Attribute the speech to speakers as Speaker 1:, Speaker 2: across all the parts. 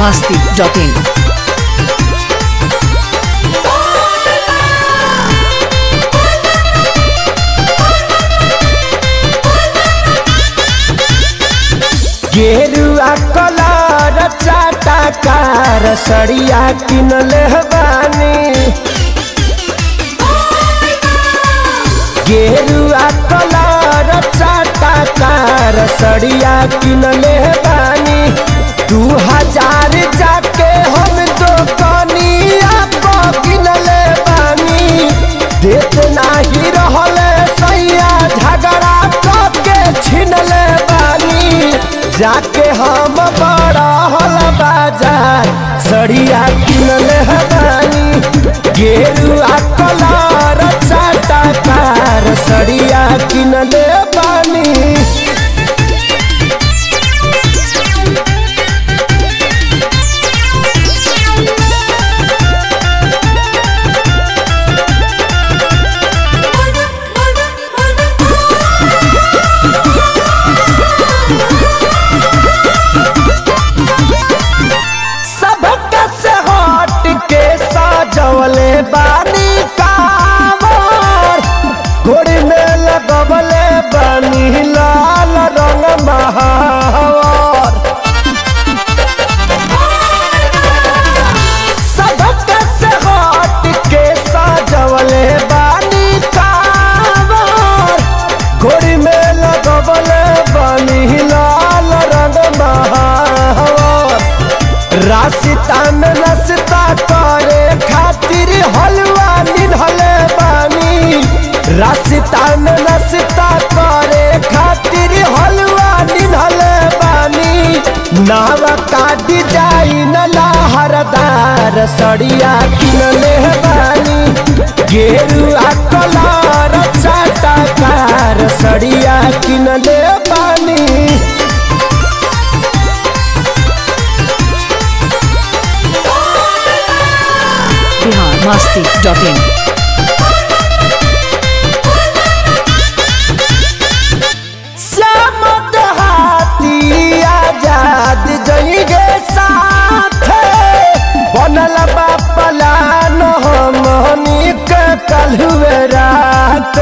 Speaker 1: masti.in.
Speaker 2: गेरुआ colour चाटा कार सड़िया किनले बानी गेरुआ कलर चाटा कार सड़िया किनले बानी दू हजार जाके हम दोकनिया पर किनले बानी देत नाही रहले सैया झगड़ा के छिनले बानी जाके हम बड़ा हल बाजार सड़िया किनले बानी गेरुआ कलर चाटा कार सड़िया किनले बानी सबका से हट के सजवले बानी कावर गोड़ी में लगवले बानी लाल रंग महावर सबका से हट के सजवले बानी कावर गोड़ी में लगवले बानी लाल रंग महावर रास्ता में नस्ता करे खातिर हलवा निधले बानी रास्ता में नस्ता करे खातिर हलवा निधले बानी नावा का डिजाइन लहरदार सड़िया किनले बानी गेरुआ कलर चाटा कार सड़िया किनले बानी
Speaker 1: Bihar masti.in.
Speaker 2: श्याम देहाती आजाद जइगे साथे बनल बा पलान हमनी के कलहुए रात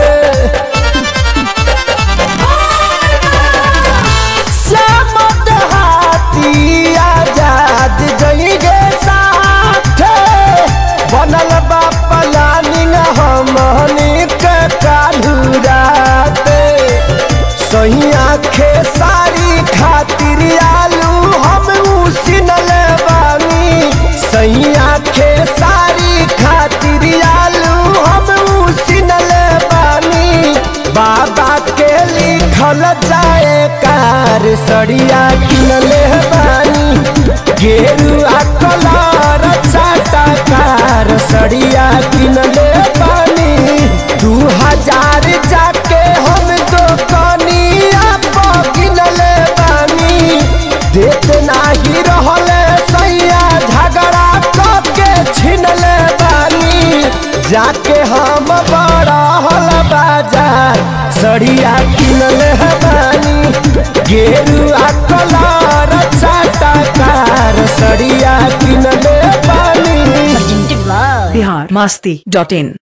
Speaker 2: श्याम देहाती आजाद जइगे साथे बनल बा पलानिंग हमनी के कालू रात सही आखे सारी खातिर आलू हम उसिनल बानी सही आखे सारी खातिर आलू हम उसिनल बानी बाबा के लिखल जाए कार सड़िया किनले बानी गेरुआ कलर चाटा कार सड़िया किनले बानी दू हजार जाके हम दोकनिया पर किनले बानी देत नाही रहले सैया झगड़ा के छिनले बानी जाके हम बड़ा हल बाजार सड़िया किनले बानी गेरुआ कलर चाटा कार सड़िया किनले बानी
Speaker 1: Bihar masti.in.